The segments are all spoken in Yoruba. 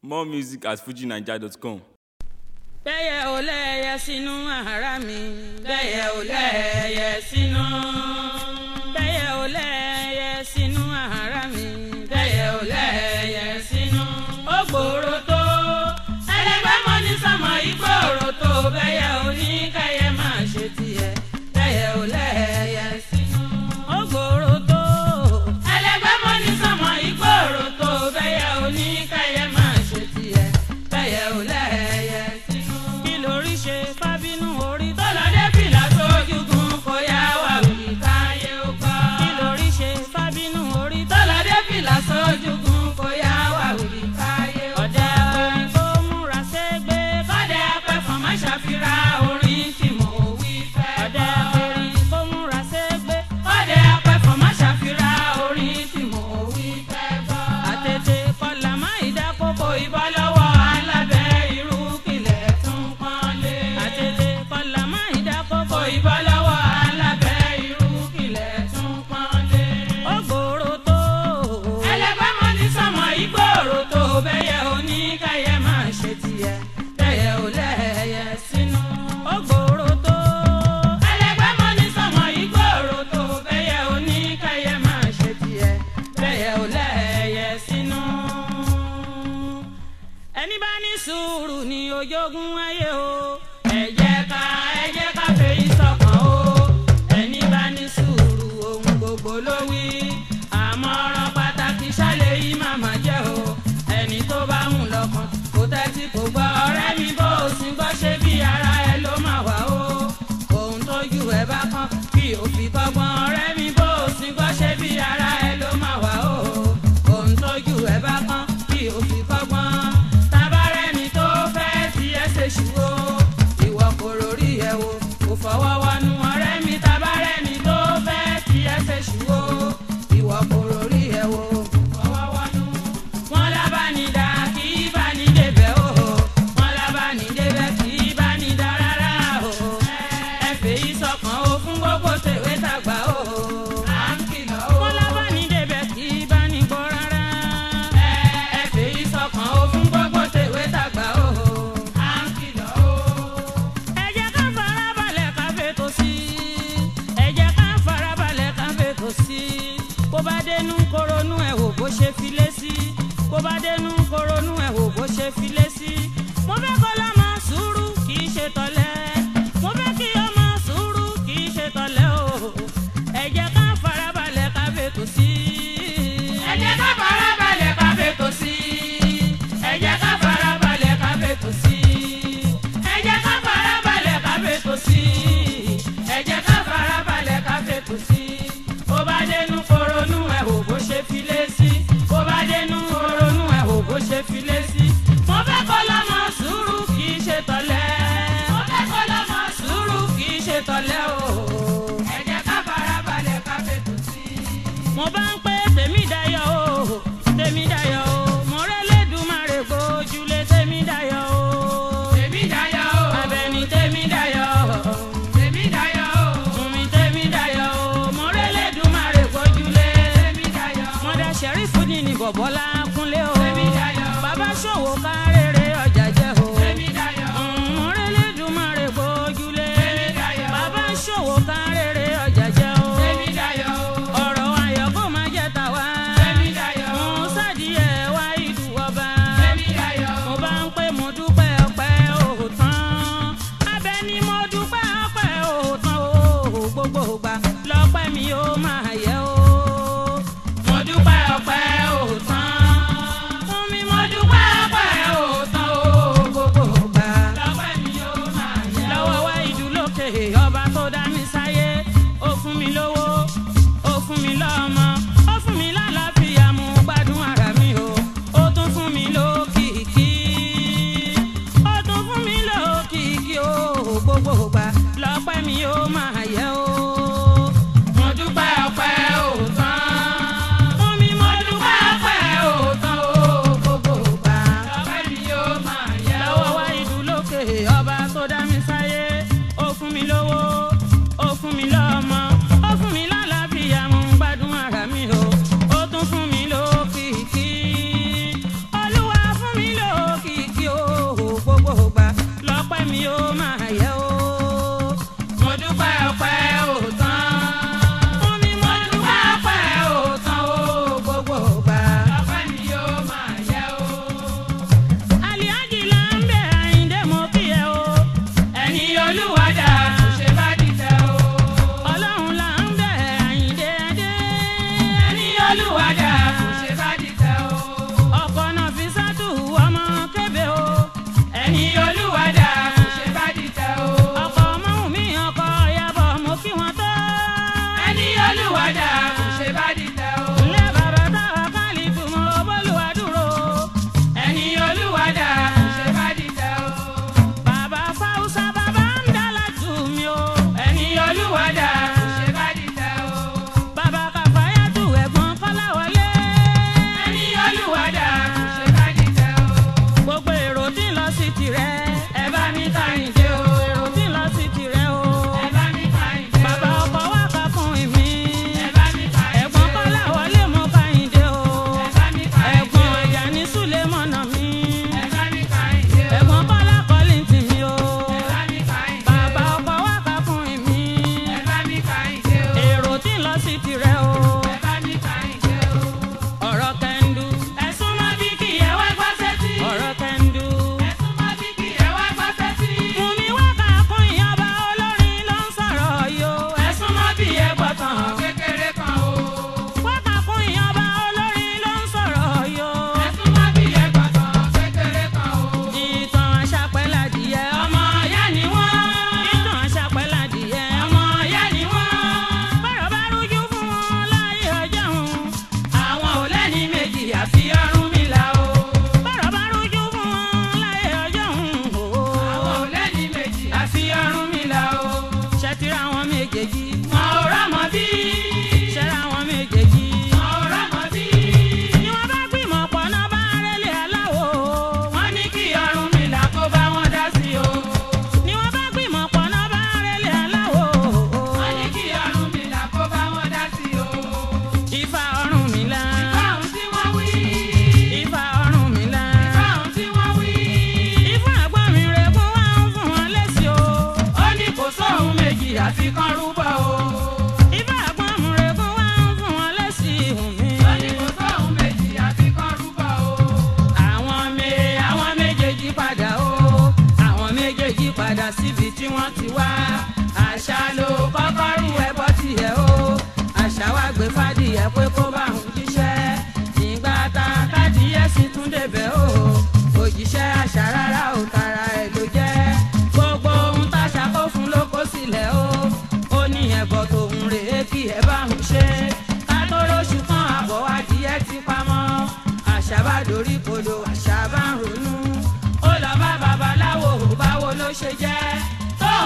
More music at fujinaija.com. bẹ́yẹ̀ ò lẹ́yẹ sínú ara mi bẹ́yẹ̀ ò lẹ́yẹ sínú. bẹ́yẹ̀ ò lẹ́yẹ sínú ara mi bẹ́yẹ̀ ò lẹ́yẹ sínú. ó gbòòrò tó ẹlẹgbẹ́ mọ́ ní sọmọ ìgbòòrò tó bẹ́yẹ̀ ò ní kẹ́yẹ máa ṣe tiẹ̀ bẹ́yẹ̀ ò lẹ́yẹ sínú. ó gbòòrò tó ẹlẹgbẹ́ mọ́ ní sọmọ ìgbòòrò tó bẹ́yẹ̀ ò ní kẹ́yẹ máa ṣe tiẹ̀ bẹ́yẹ̀ ò lẹ́yẹ sínú. kí lórí ṣe fábínú orí tó lọ dé fìlà sójúgun kó yá wà wí káyé ó gbọ́. kí lórí ṣe fábínú orí tó lọ dé fìlà sójúgun kó yá wà wí káyé ó gbọ́. ọ̀dẹ orin tó múra ségbé kọ́dẹ apẹ̀fọ́n má ṣàfihàn orin tí mo wí fẹ́. ọ̀dẹ orin tó múra ségbé kọ́dẹ apẹ̀fọ́n má ṣàfihàn orin tí mo wí fẹ́ gbọ́. àtètè kọlà má ìdákókò ìbọn lọ́wọ́ alábẹ́ irú kìlẹ̀ tún pọ́nlé. àtètè kọlà má ìdákókò ìbọn lọ́wọ́ alábẹ́ irú kìlẹ̀ tún pọ́nlé. ó gbòòrò tó. ẹlẹgbẹ́ mọ́ ní sọmọ ìgbòòrò tó bẹ́yẹ oníkàyẹ máa ṣe tiẹ̀ bẹ́yẹ ò lẹ́yẹ sínú. ó gbòòrò tó. ẹlẹgbẹ́ mọ́ ní sọmọ ìgbòòrò tó bẹ́yẹ oníkàyẹ máa ṣe tiẹ̀ bẹ́yẹ ò lẹ́yẹ sínú ẹni bá ní sùúrù ní ojógun ayé o. ẹ jẹ́ ká ẹ jẹ́ ká fèyí sọ́kàn o. ẹni bá ní sùúrù ohun gbogbo ló wí. àmọ̀ràn pàtàkì ṣálẹ̀ yìí màmá jẹ́ o. ẹni tó bá ń lọ́kàn kò tẹ́tí kò gbọ́ ọ̀rẹ́ mi bó o sì gbọ́ ṣe bí ara ẹ ló máa wà o. ohun tójú ẹ bá kàn kí o fi kọ́gbọ́n ọ̀rẹ́ mi bó o sì gbọ́ ṣe bí ara ẹ ló máa wà o. ohun tójú ẹ bá kàn kí o fi kọ́gbọ́n tabarẹ́ni tó fẹ́ fi ẹsẹ̀ ṣùwọ́ ìwọ kò rórí ẹ̀ wò kò fọwọ́ wọnú ọ̀rẹ́ mi tabarẹ́ni tó fẹ́ fi ẹsẹ̀ ṣùwọ́ ìwọ kò rórí ẹ̀ wò kò fọwọ́ wọnú. wọ́n lábánidá kì í bá ní débẹ̀ o wọ́n lábánidébẹ̀ kì í bá ní dá rárá o ẹ fèyí sọkàn o fún gbogbo tèwé tàgbà o. à ń kìlọ̀ o. wọ́n lábánidébẹ̀ kì í bá ní gbọ́ rárá ẹ fèyí sọkàn o fún gbogbo tèwé tàgbà o. à ń kìlọ̀ o. ẹ jẹ́ ká farabalẹ̀ ká fètò sí i. ẹ jẹ́ ká farabalẹ̀ ká fètò sí i. bó bá dénú koronú ẹ̀ wò bó ṣe filé sí. bó bá dénú koronú ẹ̀ wò bó ṣe filé sí. mo fẹ́ kọ́ lọ́mọ sùúrù kì í ṣe tọ́lẹ̀. mo fẹ́ kí ọmọ sùúrù kì í ṣe tọ́lẹ̀ o. ẹ jẹ́ ká farabalẹ̀ ká fètò sí i. ẹ jẹ́ ká farabalẹ̀ ká fètò sí i. ẹ jẹ́ ká farabalẹ̀ ká fètò sí i. ẹ jẹ́ ká farabalẹ̀ ká fètò sí i. ẹ jẹ́ ká farabalẹ̀ ká fètò sí i. bó bá dénú koronú ẹ̀ wò bó ṣe filé sí. bó bá dénú koronú ẹ̀ wò bó ṣe filé sí. mo fẹ́ kọ́ lọ́mọ sùúrù kì í ṣe tọ́lẹ̀. mo fẹ́ kọ́ lọ́mọ sùúrù kì í ṣe tọ́lẹ̀ o. ẹ jẹ́ ká farabalẹ̀ ká fètò sí i. mo bá ń pé tèmi dayọ̀ o tèmi dayọ̀ o mo rẹ́lẹ́dùmarè gbójúlé tèmi dayọ̀ o. tèmi dayọ̀ o abẹni tèmi dayọ̀ o. tèmi dayọ̀ o fúnmi tèmi dayọ̀ o mo rẹ́lẹ́dùmarè gbójúlé. tèmi dayọ̀ o mọ̀dà sẹ́rífù ní ní bọ̀bọ́lá kúnlé o. tèmi dayọ̀ o bàbá ṣòwò kárẹ̀rẹ̀ ọjà jẹ́ o. tèmi dayọ̀ o mo rẹ́lẹ́dùmarè gbójúlé. tèmi dayọ̀ o bàbá ṣòwò kárẹ̀rẹ̀ ọjà jẹ́ o. tèmi dayọ̀ o ọ̀rọ̀ ayọ̀ kó máa jẹ́ tàwa. tèmi dayọ̀ o mo sádìyẹ wá ìlú ọba. tèmi dayọ̀ o mo bá ń pé mo dúpẹ́ ọpẹ́ òòtán. abẹ ni mo dúpẹ́ ọpẹ́ òòtán o gbogbo ìgbà lọ́pẹ́ mi ó máa yẹ o. mo dúpẹ́ ọpẹ́ òòtán. fún mi mo dúpẹ́ ọpẹ́ òòtán.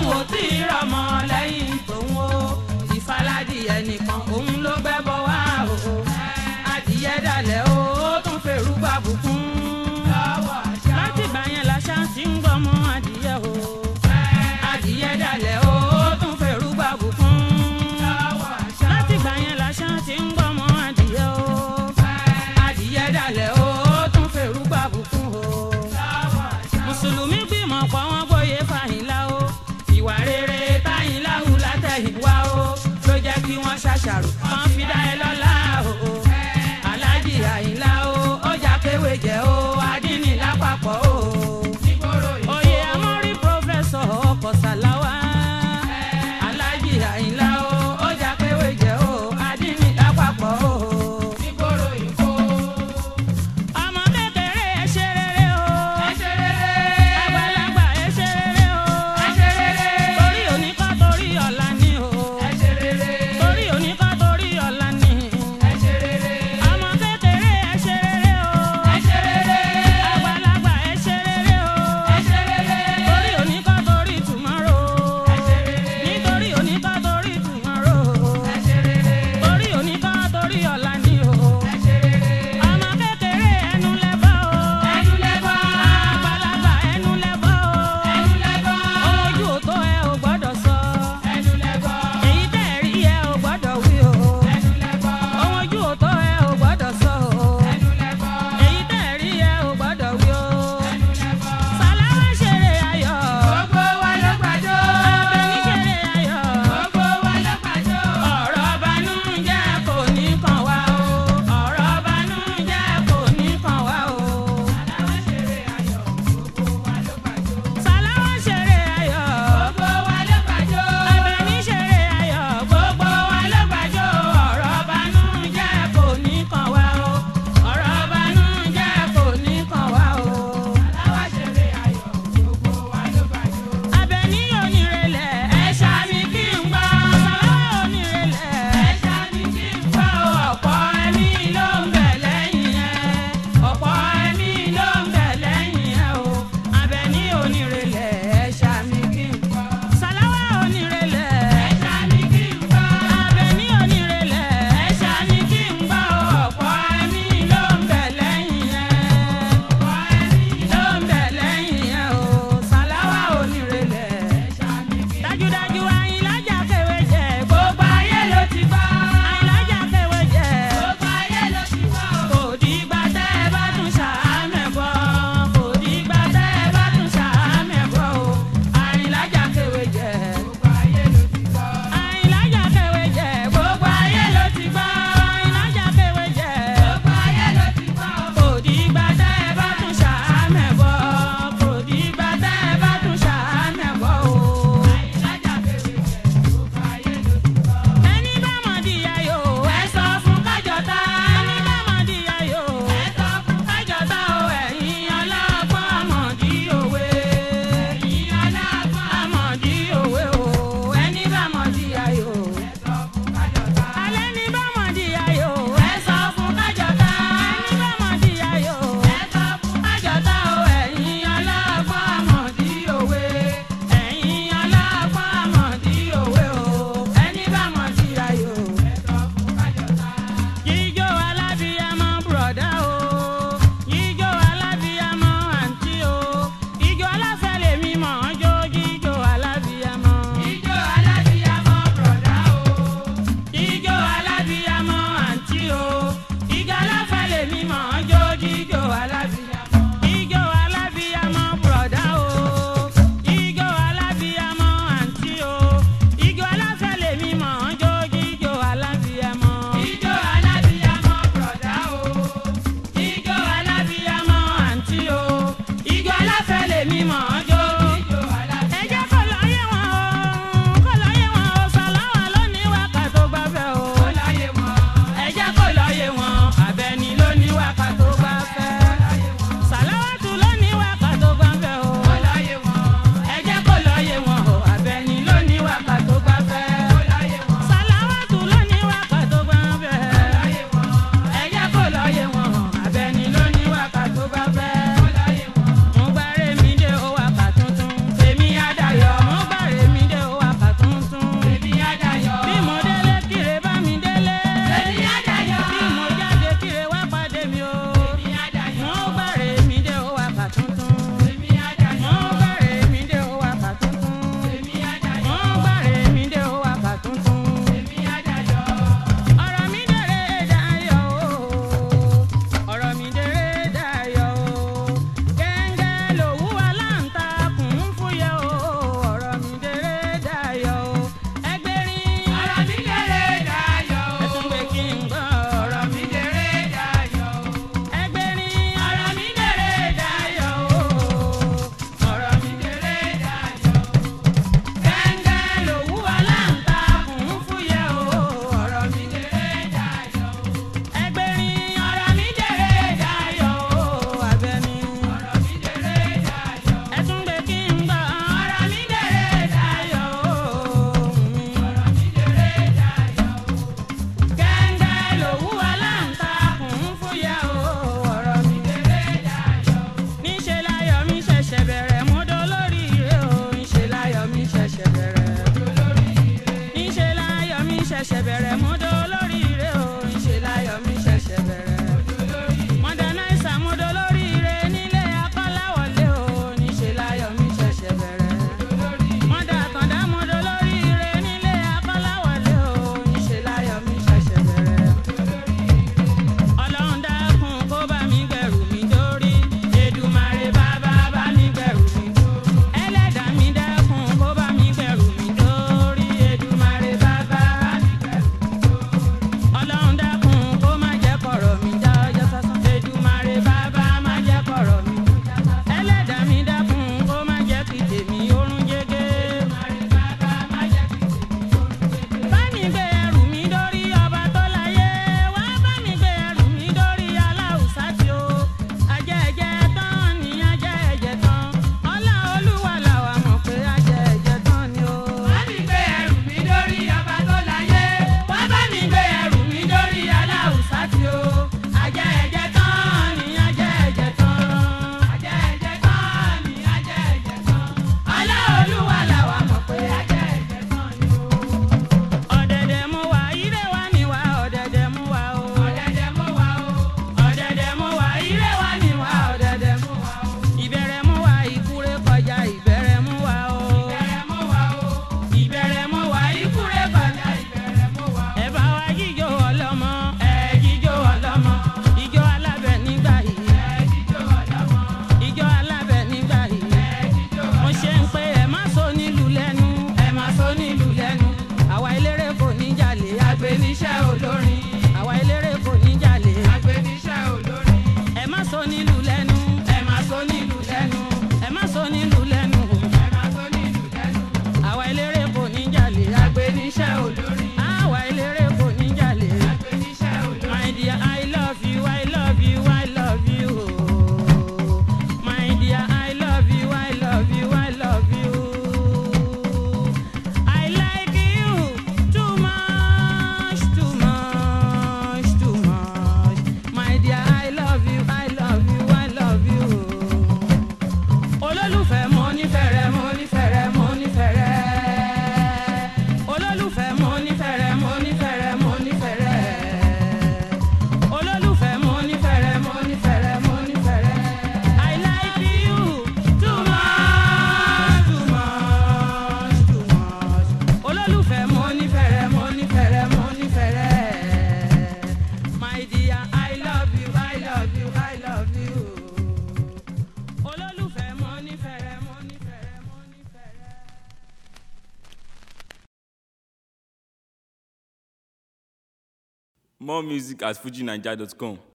ò tí ì rọmọ lẹ́yìn tòun o ìfaladì ẹnìkan òun ló gbẹ́bọ wá o adìyẹ dalẹ̀ o ó tún fèrú bàbùkún láti gbà yẹn làṣà ti ń gbọmọ adìyẹ o adìyẹ dalẹ̀ o ó tún fèrú bàbùkún láti gbà yẹn làṣà ti ń gbọmọ adìyẹ o adìyẹ dalẹ̀ o ó tún fèrú bàbùkún o mùsùlùmí gbìmọ̀ pọ̀ wọ́n gbóyè fàyínlá o ìwà rere táyínlá hù látẹ̀yìnwá o ló jẹ́ kí wọ́n ṣàṣàrò kan fi dá ẹ lọ́lá o aláàjì àyínlá o ọjà kéwé jẹ́ o adínní lápapọ̀ o oyè amórí pòfẹ́sọ̀ ọkọ̀ sàláwá aláàjì àyínlá o ọjà kéwé jẹ́ o adínní lápapọ̀ o ọmọ kékeré ẹ ṣe rere o àgbàlagbà ẹ ṣe More music at fujinaija.com.